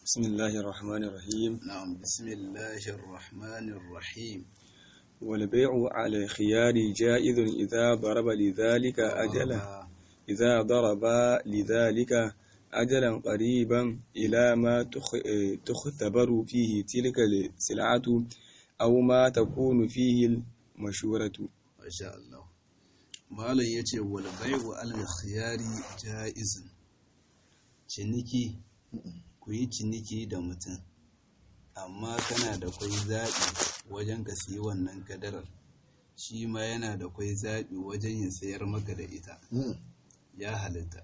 بسم الله الرحمن الرحيم نعم بسم الله الرحمن الرحيم والبيع على الخيار جائز إذا ضرب لذلك أجلا إذا ضرب لذلك أجلا قريبا إلى ما تخ- تختبر فيه تلك السلعة أو ما تكون فيه المشورة ما شاء الله malam ya ce walbai wa alkhiyari ja'izin ciniki ku yi ciniki da mutum amma kana da kwai zaɓi wajen ka siyi wannan kadarar shi ma yana da kwai zaɓi wajen ya sayar maka da ita ya halitta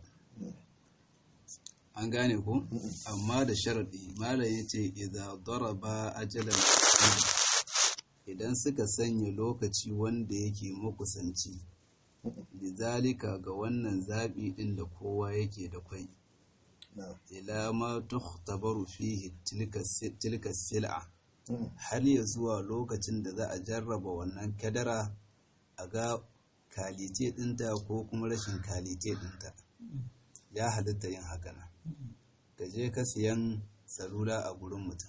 an gane ku amma da sharaɗi malam ya ce idza daraba ajalan idan suka sanya lokaci wanda yake makusanci bizalika ga wannan zaɓi ɗin da kowa yake da kwai ila ma tuhtabaru fihi tilka sil'a har ya zuwa lokacin da za a jarraba wannan kadara a ga kalite ɗinta ko kuma rashin kalite ɗinta ya halitta yin haka nan ka je ka siyan salula a gurin mutum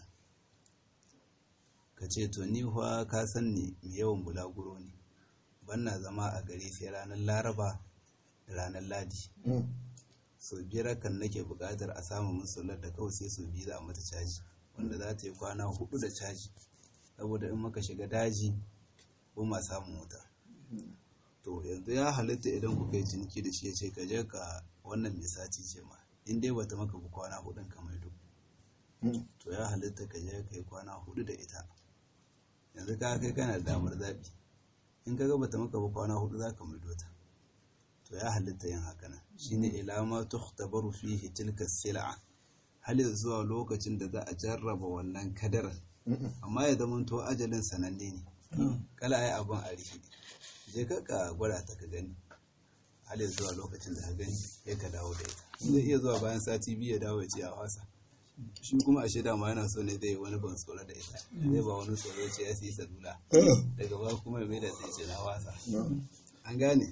ka ce to ni fa ka san ni mai yawan bulaguro ne banna zama a gari sai ranar laraba da ranar ladi sau biyar kan nake buƙatar a samu musular da kawai sai sau biyu za a mata caji wanda za ta yi kwana hudu da caji saboda in maka shiga daji ko ma samun wuta to yanzu ya halitta idan ku kai ciniki da shi ya ce ka je ka wannan mai sati ce ma in dai bata maka bu kwana hudun ka mai to ya halitta ka je ka yi kwana hudu da ita yanzu ka kai kana da damar zaɓi in ka ga bata maka ba kwana hudu za ka maido ta to ya halitta yin haka nan shine ilama tuhtabaru fihi tilka sil'a hal zuwa lokacin da za a jarraba wannan kadarar amma ya zama to ajalin sananne ne kala ai abin a rihi je ka ka gwada ta ka gani hal zuwa lokacin da ka gani sai ka dawo da ita zai iya zuwa bayan sati biyu ya dawo ya ce a wasa shi kuma a shaida ma yana so ne zai wani ban tsoro da ita zai ba wani tsoro ce ya siyi salula daga ba kuma mai da sai ce na wasa an gane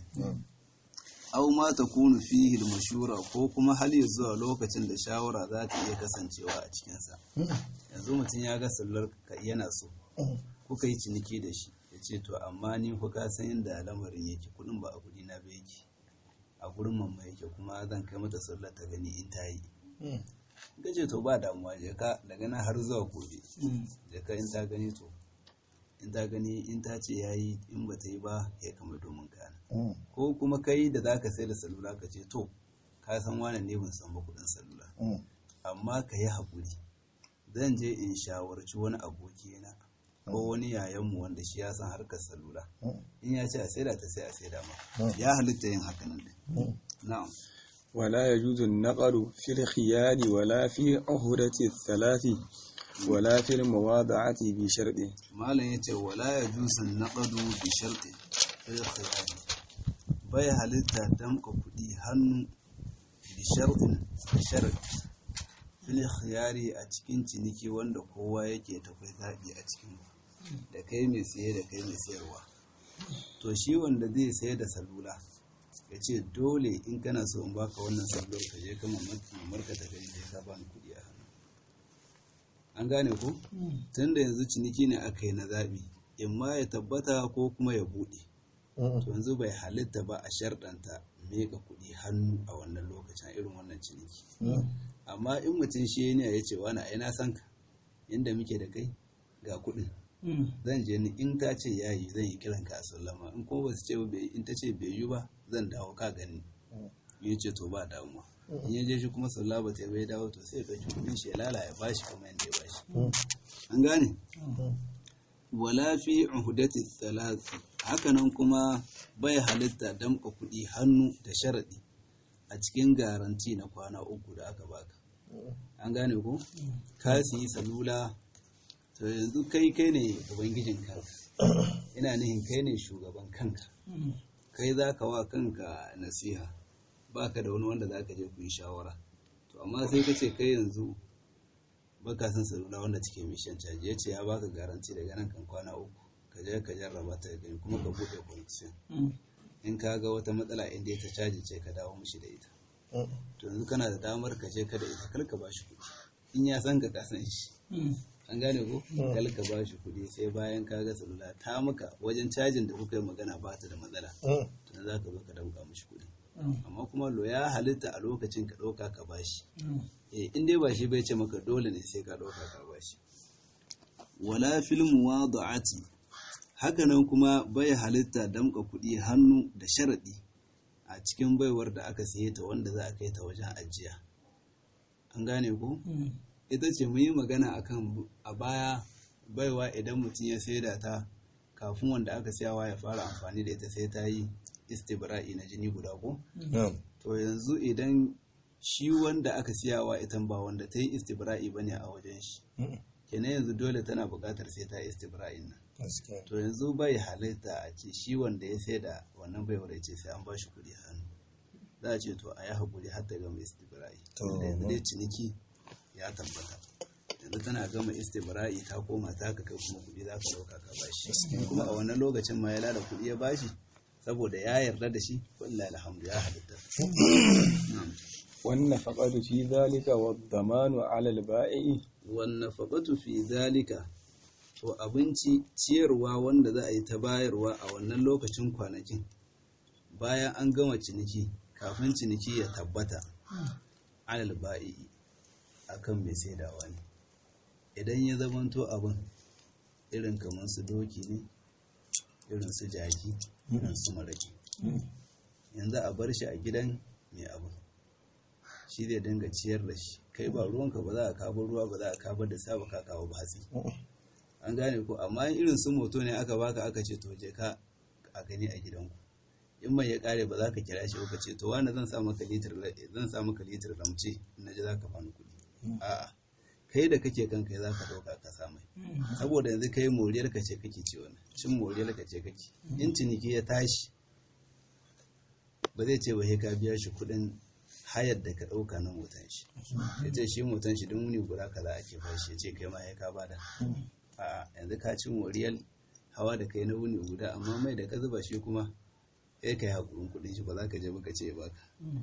au ma ta kunu fihi mashura ko kuma hal ya zuwa lokacin da shawara za ta iya kasancewa a cikinsa yanzu mutum ya ga sallar ka yana so kuka yi ciniki da shi ya ce to amma ni ku ka san inda lamarin yake kudin ba a kudi na ba yake a gurin mamma yake kuma zan kai mata sallar ta gani in ta yi ka ce to ba damuwa je ka daga nan har zuwa gobe je ka in ta gani to in ta gani in ta ce ya yi in ba ta yi ba ya kama domin kana ko kuma kai da za ka sai da salula ka ce to ka san wane ne ban san ba kudin salula amma ka yi haƙuri zan je in shawarci wani abokina ko wani yayanmu wanda shi ya san harkar salula in ya ce a saida ta sai a saida ma ya halitta yin haka nan na'am ولا يجوز النقل في الخيار ولا في عهدة الثلاث ولا في المواضعة بشرط malam ya ce wala ya jusan naƙadu bi sharɗi fil khiyari bai halitta damka kuɗi hannu bi sharɗin da sharɗi fil khiyari a cikin ciniki wanda kowa yake takwai zaɓi a cikin da kai mai siye da kai mai sayarwa to shi wanda zai sayar da salula ya ce dole in kana so in baka wannan salular ka je ka mamarka ta gani sai ka bani kuɗi a hannu an gane ko tun da yanzu ciniki ne aka yi na zaɓi in ma ya tabbata ko kuma ya buɗe to yanzu bai halitta ba a sharɗanta meka kuɗi hannu a wannan lokacin irin wannan ciniki amma in mutum shi ne ya ce wani ai na san ka inda muke da kai ga kuɗin zan je ni in ta ce ya yi zan yi kiran ka a sallama in kuma ba su ce ba in ta ce bai yi ba zan dawo ka gani ya ce to ba damuwa in ya je shi kuma sallah ba ta bai dawo to sai ya ɗauki kuɗin shi ya lala ya bashi kamar yadda ya bashi an gane wala fi uhudati thalath hakanan kuma bai halitta damka kuɗi hannu da sharaɗi a cikin garanti na kwana uku da aka baka an gane ko ka siyi salula to yanzu kai kai ne ubangijin kanka ina nihin kai ne shugaban kanka kai za ka wa kanka nasiha baka da wani wanda za ka je ku yi shawara to amma sai ka ce kai yanzu baka san salula wanda take mission caji ya ce ya baka garanti daga nan kan kwana uku ka je ka jarraba ta gani kuma ka buɗe connection in ka ga wata matsala inda ta caji ce ka dawo mishi da ita to yanzu kana da damar ka je ka da ita kar ka bashi kuɗi in ya san ka kasan shi an gane ko kal ka ba shi kuɗi sai bayan ka ga salula ta maka wajen cajin da kuka yi magana ba ta da matsala to za ka zo ka dauka mishi kuɗi amma kuma lo ya halitta a lokacin ka ɗauka ka ba shi eh in dai ba shi bai ce maka dole ne sai ka ɗauka ka ba shi wala fil muwada'ati hakanan kuma bai halitta damka kuɗi hannu da sharaɗi a cikin baiwar da aka siye ta wanda za a kai ta wajen ajiya an gane ko ita ce mun yi magana akan a baya baiwa idan mutum ya saida ta kafin wanda aka siyawa ya fara amfani da ita sai ta yi istibra'i na jini guda ko to yanzu idan shi wanda aka siyawa ita ba wanda ta yi istibra'i bane a wajen shi kenan yanzu dole tana buƙatar sai ta yi istibra'in nan to yanzu bai halitta a ce shi wanda ya sai da wannan baiwar ya ce sai an ba shi kuɗi hannu za a ce to a yi haƙuri har ta gama istibra'i da yanzu dai ciniki ya tabbata yanzu tana gama istibra'i ta koma ta ka kai kuma kuɗi za ka ɗauka ka ba shi kuma a wannan lokacin ma ya lada kuɗi ya ba shi saboda ya yarda da shi wallahi alhamdu ya halitta والنفقة في ذلك والضمان على البائع والنفقة في ذلك to abinci ciyarwa wanda za a yi ta bayarwa a wannan lokacin kwanakin bayan an gama ciniki kafin ciniki ya tabbata alal ba'i akan mai saidawa ne idan ya zamanto abin irin kamar su doki ne irin su jaki irin su maraki yanzu a bar shi a gidan mai abin shi zai dinga ciyar da shi kai ba ruwanka ba za a kawo ruwa ba za a kawo da saba ka kawo ba hatsi an gane ko amma irin su moto ne aka baka aka ce to je ka a gani a gidanku in mai ya kare ba za ka kira shi ka ce to wani zan sa maka litir zan sa maka litir ramce in naji za ka bani kuɗi a'a kai da kake kanka za ka ɗauka ka sa mai saboda yanzu kai moriyar ka ce kake ci wani cin moriyar ka ce kake in ciniki ya tashi ba zai ce ba ka biya shi kuɗin hayar da ka ɗauka na motan shi ya ce shi motan shi don wuni guda kaza ake bashi ya ce kai ma ya ka bada a yanzu ka ci moriyar hawa da kai na wuni guda amma mai da ka zuba shi kuma sai ka yi haƙurin kuɗin shi ba za ka je baka ce baka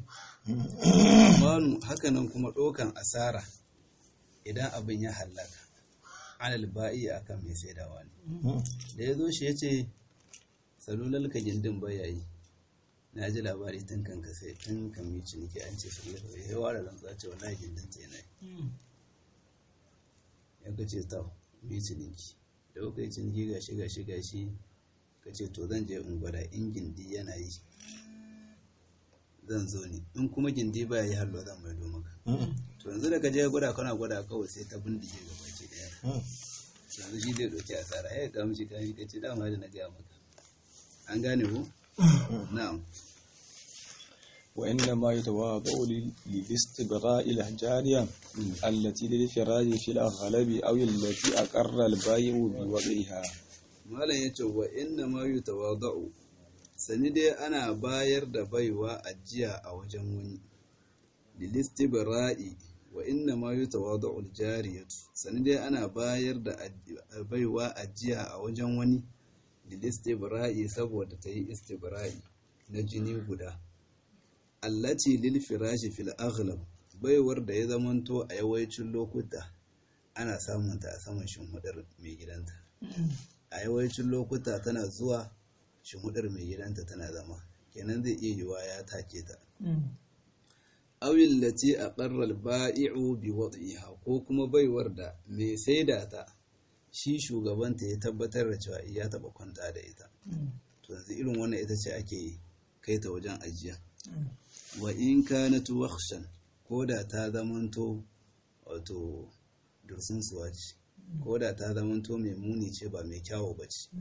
manu hakanan kuma ɗaukan asara idan abin ya hallaka alal ba'i akan mai saidawa ne da ya zo shi ya ce salular ka gindin bayayi na ji labari tun kan ka sai tun kan mi ciniki an ce salular ka ya ware rantsuwa ce wallahi gindin ta yana ya ka ce ta mi ciniki da kuka yi ciniki gashi gashi gashi ka ce to zan je in gwada in gindi yana yi zan zo ne in kuma gindi baya yi halwa zan maido maka to yanzu da ka je gwada kana gwada kawai sai ta bindige gaba ki daya yanzu shi zai ɗauki asara ya ga mishi kan shi kace dama da na gaya maka an gane ko na'am وإنما يتواضع للاستبراء الجارية التي للفراج في الأغلب أو التي أقر البائع بوضعها malam ya ce wa inna ma yi tawada'u sani dai ana bayar da baiwa ajiya a wajen wani lilistibra'i wa inna ma yi tawada'u jariyatu sani dai ana bayar da baiwa ajiya a wajen wani lilistibra'i saboda ta yi istibra'i na jini guda allati lil firashi fil aghlab baiwar da ya zamanto a yawancin lokuta ana samunta a saman shimhudar mai gidanta a yawancin lokuta tana zuwa shimudar mai gidanta tana zama kenan zai iya yiwa ya take ta awil lati a ƙarar ba'i'u bi wad'iha ko kuma baiwar da mai saida ta shi shugabanta ya tabbatar da cewa ya taɓa kwanta da ita to yanzu irin wannan ita ce ake kai ta wajen ajiya wa in kanat wakhshan ko da ta zamanto wato dursun suwa ce ko da ta zamanto mai muni ce ba mai kyawo ba ce.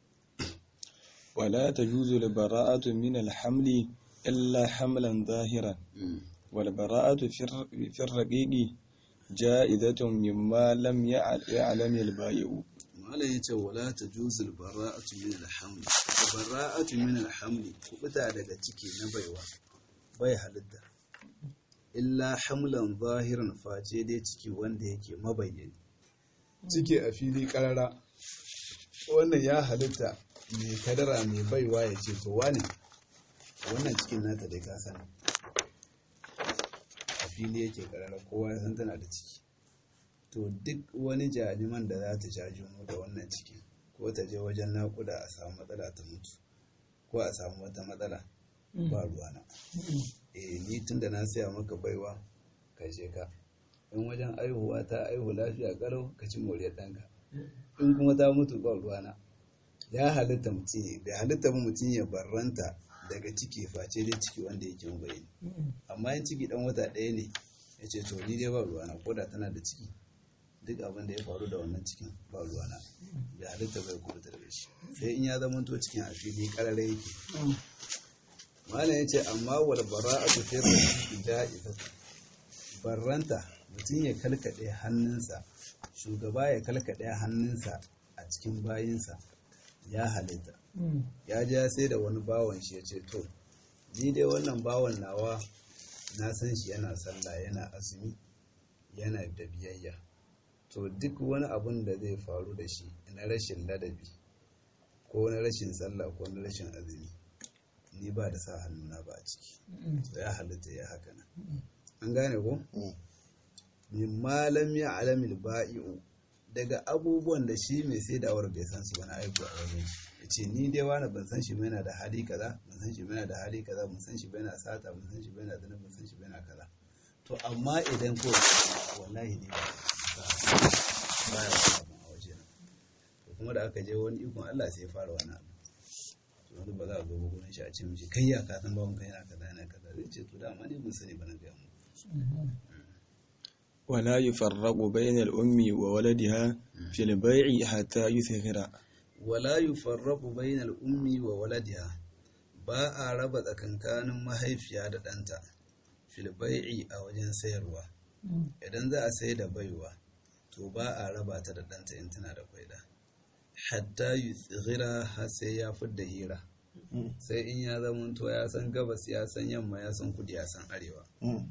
ولا تجوز البراءة من الحمل إلا حملا ظاهرا والبراءة في الرقيق جائزة مما لم يعلم البائع Malam ya ce wala ta juzul bara'atu min alhamli bara'atu min alhamli kubuta daga ciki na baiwa bai halitta illa hamlan zahiran face dai ciki wanda yake mabayyani ciki a fili karara wannan ya halitta mai kadara mai baiwa ya ce to wane wannan cikin nata dai ka sani a fili yake karara kowa ya san tana da ciki to duk wani jaliman da za ta sha juno da wannan ciki ko ta je wajen naƙuda a samu matsala ta mutu ko a samu wata matsala ba ruwana eh ni tun da na siya maka baiwa ka je ka in wajen aihuwa ta aihu lafiya kalau ka ci moriyar ɗanka in kuma ta mutu ba ruwana ya halitta mutum bai halitta ba mutum ya barranta daga ciki face dai ciki wanda yake mabayani amma in ciki dan wata ɗaya ne ya ce to ni dai ba ruwana ko da tana da ciki duk abin da ya faru da wannan cikin ba ruwana bai halitta bai kuma daga shi sai in ya zama to cikin a fili karare yake malam ya ce amma wal bara'atu fi ja'izatu barranta mutum ya kalkaɗe hannunsa shugaba ya kalkaɗe hannunsa a cikin bayinsa ya halitta ya ja sai da wani bawan shi ya ce to ni dai wannan bawan nawa na san shi yana sallah yana azumi yana da biyayya to duk wani abun da zai faru da shi na rashin ladabi ko na rashin sallah ko na rashin azumi ni ba da sa hannuna ba a ciki to ya halitta ya haka nan an gane ko min malam ya alamil ba'i'u daga abubuwan da shi mai saidawar bai san su wani aiki a wajen ya ce ni dai wani ban san shi ba yana da hali kaza ban san shi ba yana da hali kaza ban san shi ba yana sata ban san shi ba yana zina ban san shi ba yana kaza to amma idan ko wallahi ne ba ba ya wani abu a waje na to kuma da aka je wani ikon Allah sai ya fara wani abu to wani ba za a zo ba gurin shi a ce mishi kai ya ka san bawon kai yana kaza yana kaza zai ce to dama ne mun sani ba na gaya mu ولا يفرق بين الأم وولدها في البيع حتى يثغر wala yufarraqu bainal ummi wa waladiha ba a raba tsakankanin mahaifiya da ɗanta fil bai'i a wajen sayarwa idan za a sai da baiwa to ba a raba ta da ɗanta in tana da kwaida hatta yuthghira har sai ya fidda hira sai in ya zamanto ya san gabas ya san yamma ya san kudi ya san arewa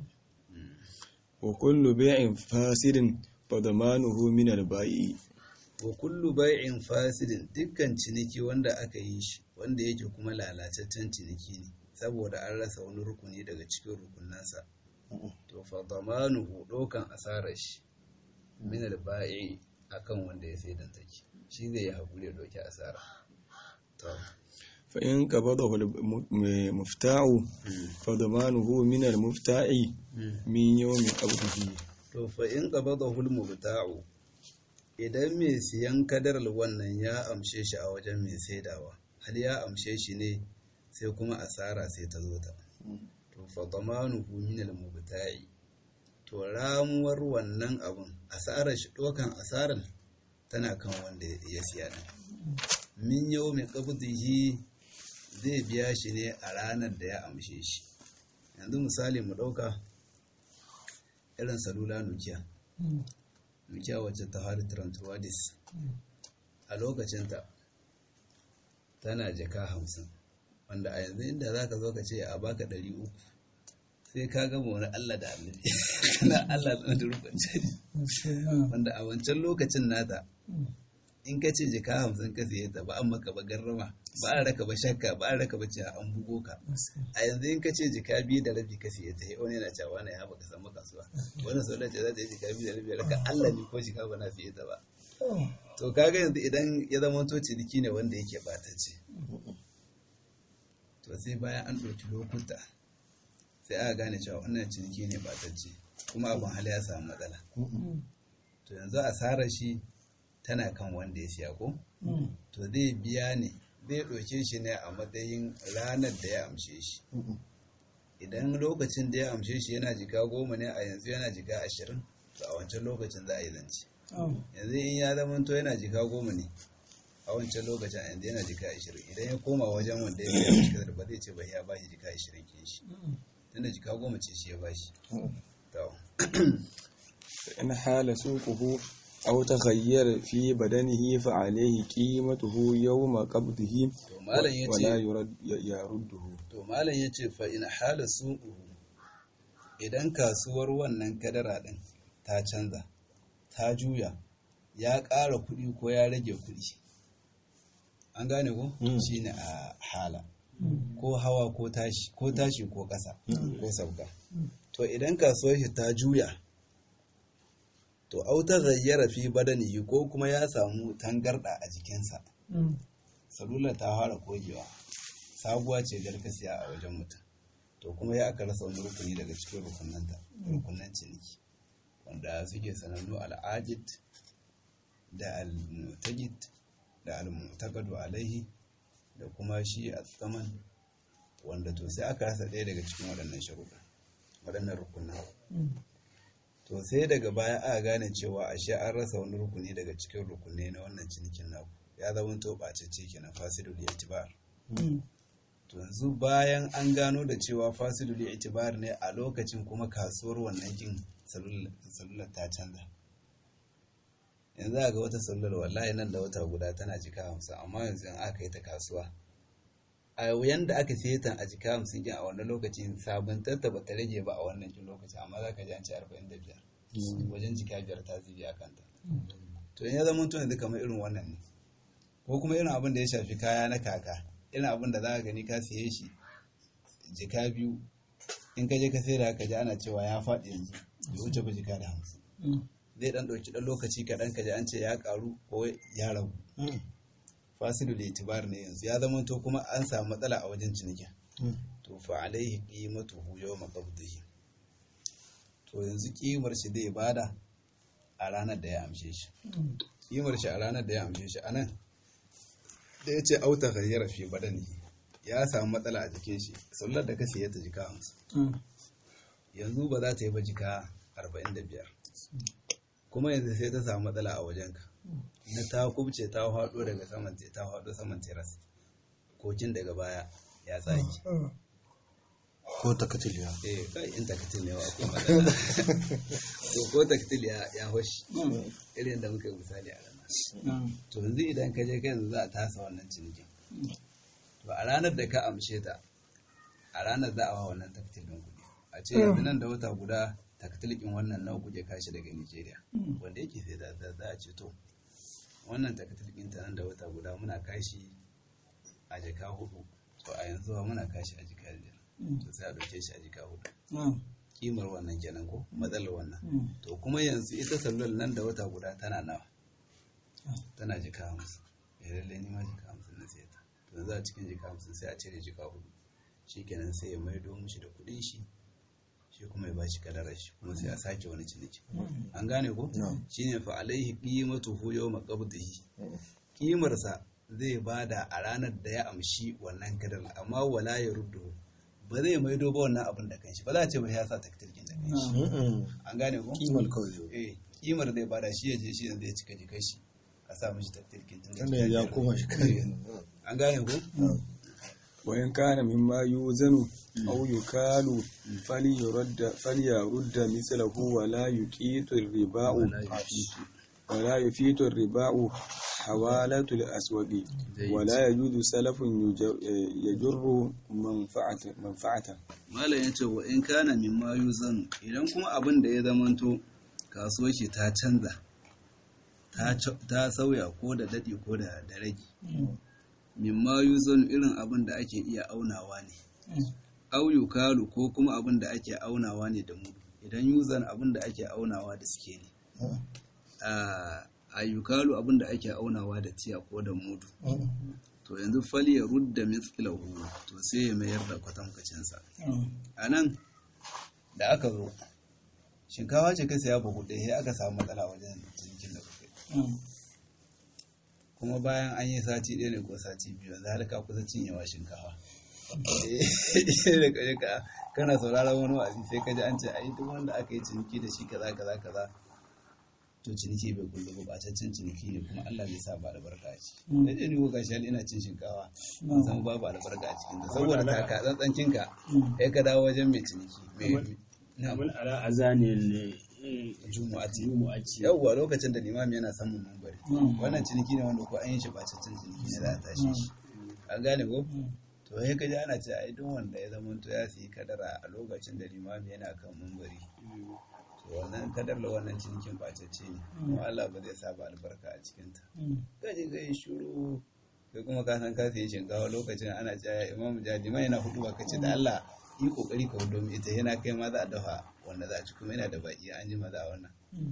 وكل بيع فاسد فضمانه من البائع wa kullu bai'in fasidin dukkan ciniki wanda aka yi shi wanda yake kuma lalataccen ciniki ne saboda an rasa wani rukuni daga cikin rukunansa to fa damanuhu dokan asarar shi min al-ba'i akan wanda ya sai dan take shi zai yi hakuri ya doki asara to فإن قبضه المفتاع فضمانه من المفتاع من يوم قبضه to fa in qabadahu al-mubta'u idan mai siyan kadarar wannan ya amshe shi a wajen mai saidawa har ya amshe shi ne sai kuma asara sai ta zo ta to fa damanuhu min al-mubta'i to ramuwar wannan abun asarar shi dokan asarar tana kan wanda ya siya din min yau mai qabdihi zai biya shi ne a ranar da ya amshe shi yanzu misali mu ɗauka irin salula nukiya nukiya wacce ta hari trantuwadis a lokacinta tana jaka hamsin wanda a yanzu inda za ka zo ka ce a baka ɗari uku sai ka gama wani allah da annabi kana allah da rukun wanda a wancan lokacin nata in ka ce jika hamsin ka siye ta ba an maka ba garrama ba a raka ba shakka ba a raka ba ce an bugo ka a yanzu in ka ce jika biyu da rabi ka siye ta yi wani yana cewa na ya baka samu kasuwa wani sau da ce za ta yi jika biyu da rabi raka Allah ne ko jika ba na siye ta ba to kaga yanzu idan ya zama to ciniki ne wanda yake batacce to sai bayan an ɗauki lokuta sai aka gane cewa wannan ciniki ne batacce kuma abin hali ya samu matsala to yanzu asarar shi tana kan wanda ya siya ko to zai biya ne zai ɗauke shi ne a matsayin ranar da ya amshe shi idan lokacin da ya amshe shi yana jika goma ne a yanzu yana jika ashirin to a wancan lokacin za a yi zance yanzu in ya zama to yana jika goma ne a wancan lokacin a yanzu yana jika ashirin idan ya koma wajen wanda ya biya shi ba zai ce ba ya bashi jika ashirin kin shi tunda jika goma ce shi ya bashi to in hala suquhu أو تغير في بدنه فعليه قيمته يوم قبضه to malam yace ولا يرد يرده to malam yace fa in hala su'u idan kasuwar wannan kadara din ta canza ta juya ya ƙara kuɗi ko ya rage kuɗi an gane ko shine a hala ko hawa ko tashi ko tashi ko ƙasa ko sauka to idan kasuwar shi ta juya to auta gayyara fi badanihi ko kuma ya samu tangarda a jikinsa salular ta fara kogewa sabuwa ce gargasiya a wajen mutum to kuma ya aka rasa wani rukuni daga cikin rukunanta rukunan ciniki wanda suke sanannu al'ajid da al-mutajid da al-mutakadu alaihi da kuma shi a tsaman wanda to sai aka rasa ɗaya daga cikin waɗannan sharuɗa waɗannan rukunan to sai daga baya aka gane cewa ashe an rasa wani rukuni daga cikin rukunai na wannan cinikin naku ya zama to ɓacece kenan fasidul itibar to yanzu bayan an gano da cewa fasidul itibar ne a lokacin kuma kasuwar wannan kin salular ta canza yanzu ga wata salular wallahi nan da wata guda tana jika hamsin amma yanzu in aka yi ta kasuwa a yanda aka siye ta a jika hamsin kin a wannan lokacin sabuntar ta bata rage ba a wannan kin lokaci amma za ka ji an ce arba'in da biyar wajen jika biyar ta zibi a kanta to in ya zama tuna duka kamar irin wannan ne ko kuma irin abin da ya shafi kaya na kaka irin abin da za ka gani ka siye shi jika biyu in ka je ka sai da ka ji ana cewa ya faɗi yanzu bai wuce ba jika da hamsin zai dan ɗauki ɗan lokaci kaɗan ka ji an ce ya ƙaru ko ya ragu fasilu da itibar ne yanzu ya zama to kuma an samu matsala a wajen cinikin to fa alaihi qimatuhu yawma qabdihi to yanzu kimar shi zai bada a ranar da ya amshe shi kimar shi a ranar da ya amshe shi anan da ya ce auta ghayyara fi badani ya samu matsala a jikin shi sallar da ka siya ta jika hamsin yanzu ba za ta yi ba jika arba'in da biyar kuma yanzu sai ta samu matsala a wajenka na ta kubce ta haɗo daga saman ta haɗo saman teras kokin daga baya ya tsaki ko takatiliya eh kai in takatil ne wa akwai matsala to ko takatil ya ya hoshi irin da muka yi misali a ranar to yanzu idan ka je kai yanzu za a tasa wannan cinikin to a ranar da ka amshe ta a ranar za a wa wannan takatil ɗin kuɗi a ce yanzu nan da wata guda takatilikin wannan nawa kuke kashi daga Nigeria wanda yake sai da za a ce to wannan takatilikin ta nan da wata guda muna kashi a jaka hudu to a yanzu ba muna kashi a jika biyar to sai a dauke shi a jika hudu kimar wannan kenan ko matsalar wannan to kuma yanzu ita sallar nan da wata guda tana nawa tana jika hamsin ya lalle ni ma jika hamsin na sai ta to yanzu a cikin jika hamsin sai a cire jika hudu shikenan sai ya maido mishi da kuɗin shi shi kuma ya bashi kadarar shi kuma sai a sake wani ciniki an gane ko shine fa alaihi qimatuhu yawma qabdihi kimar sa zai bada a ranar da ya amshi wannan kadar amma wala ya ruddu ba zai maido ba wannan abin da kanshi ba za a ce ba ya sa taktirkin da kanshi an gane ko kimar kawai eh kimar zai bada shi ya je shi yanzu ya cika jikai shi a sa mishi taktirkin tun da tunda ya koma shi kai an gane ko وإن كان مما يوزن أو يكال فليرد فليرد مثله ولا يكيت الرباء ولا يفيت الرباء حوالة الأسود ولا يجوز سلف يجر- يجر منفعة منفعة malam ya ce wa in kana mimma yuzan idan kuma abin da ya zamanto kasuwar shi ta canza ta ca- ta sauya ko da daɗi ko da da rage mimma yuzan irin abin da ake iya aunawa ne au yukalu ko kuma abin da ake aunawa ne da mudu idan yuzan abin da ake aunawa da suke ne a yukalu abin da ake aunawa da tiya ko da mudu to yanzu fali ya rudda mithlahu to sai ya mayar da kwatankwacinsa a nan da aka zo shinkawa ce ka saya buhu ɗaya sai aka samu matsala wajen cinikin da kuka kuma bayan an yi sati ɗaya ne ko sati biyu yanzu har ka kusa cinyewa shinkawa da kaje ka kana sauraron wani wa'azi sai ka ji an ce ai duk wanda aka yi ciniki da shi kaza kaza kaza to ciniki bai kullu ba bataccen ciniki ne kuma Allah bai sa ba albarka a ciki da dai ni ko gashi ina cin shinkawa ban san babu albarka a cikin ta saboda kaka tsantsancin ka kai ka dawo wajen mai ciniki mai na Abin ala azanin jumu'ati jumu'aci. yawwa lokacin da limami yana samun mambari wannan ciniki ne wanda ko an yi shi bataccen ciniki ne za a tashi shi an gane ko to sai ka ji ana ce ai duk wanda ya zama to ya siyi kadara a lokacin da limami yana kan mambari to wannan kadar da wannan cinikin bacacce ne kuma Allah ba zai sa ba albarka a cikinta kaji ga yi shuru kai kuma ka san ka siyi shinkawa lokacin ana cewa imam jajima yana hudu ba kace da Allah yi kokari ka hudu mu ita yana kai ma za a dafa wanda za a ci kuma yana da baki an ji ma za a wannan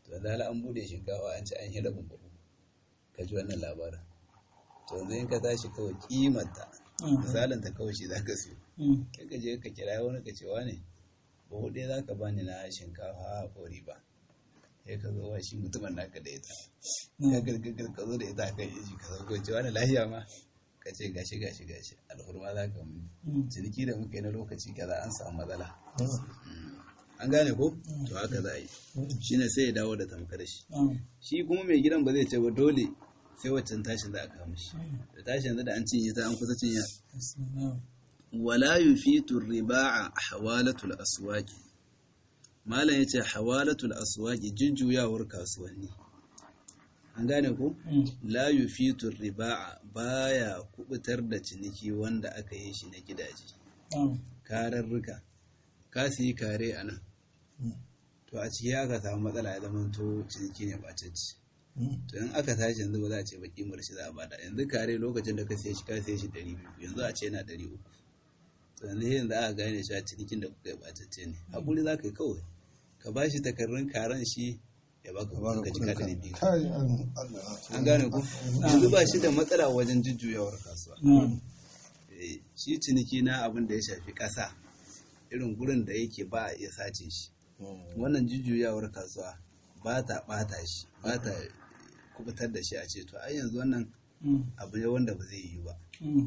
to da an bude shinkafa an ci an yi rabin babu ka ji wannan labarin to yanzu in ka tashi kawai kimanta misalin ta kawai shi za ka siyo kai ka je ka kira wani ka ce wane babu ɗaya za ka bani na shinkafa a kori ba sai ka zo wa shi mutumin naka da ita ka gargagar ka zo da ita kan yi ka zo ce wani lahiya ma ka ce gashi gashi gashi alhurma za ka mun ciniki da muka yi na lokaci kaza an samu matsala an gane ko to haka za a yi shine sai ya dawo da tamkar shi shi kuma mai gidan ba zai ce ba dole sai waccan tashin za a kawo mishi da tashin yanzu da an cinye ta an kusa cinye wala yufitu riba'a hawalatul aswaqi malam yace hawalatul aswaqi jujjuyawar kasuwanni an gane ku la yufitu riba'a baya kubutar da ciniki wanda aka yi shi na gidaje kararruka ka siyi kare a nan to a ciki aka samu matsala ya zama to ciniki ne bacacci to in aka tashi yanzu ba za a ce ba kimar shi za a bada yanzu kare lokacin da ka siya shi ka siya shi ɗari biyu yanzu a ce yana ɗari uku to yanzu yanzu aka gane shi a cinikin da kuka yi bacacce ne haƙuri za ka yi kawai ka ba shi takarrun karen shi ya baka kuɗin ka jika ɗari biyu an gane ku yanzu ba shi da matsala wajen jujjuyawar kasuwa shi ciniki na abin da ya shafi ƙasa irin gurin da yake ba a iya sace shi wannan jujjuyawar kasuwa ba ta ɓata shi ba ta kubutar da shi a ce to ai yanzu wannan abu ne wanda ba zai yi ba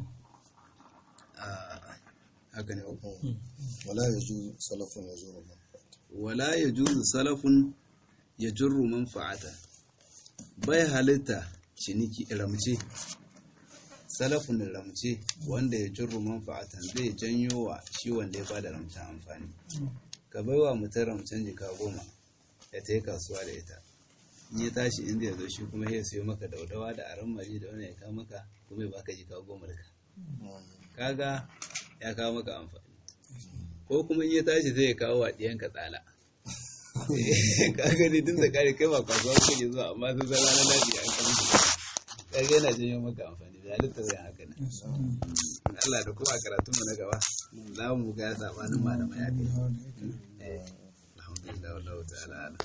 haka ne wala ya ju salafun ya zuru wala ya juzu salafun ya jirru manfa'ata bai halitta ciniki ramce salafun ramce wanda ya jirru manfa'atan zai janyo wa shi wanda ya bada ramcen amfani ka bai wa mutum ramcen jika goma ya ta yi kasuwa da ita in ya tashi inda ya zo shi kuma ya siyo maka daudawa da aran mari da wani ya kawo maka kuma ya baka jika goma da kaga ya kawo maka amfani ko kuma in ya tashi zai kawo wa ɗiyanka tsala kaga ne tun da kare kai ba kasuwa kake zuwa amma sun san ranar lafi an kama shi kaga yana janyo maka amfani da halitta zai haka ne Allah da kuma karatun mu na gaba za mu ga sabanin malamai ya kai alhamdulillah wallahu ta'ala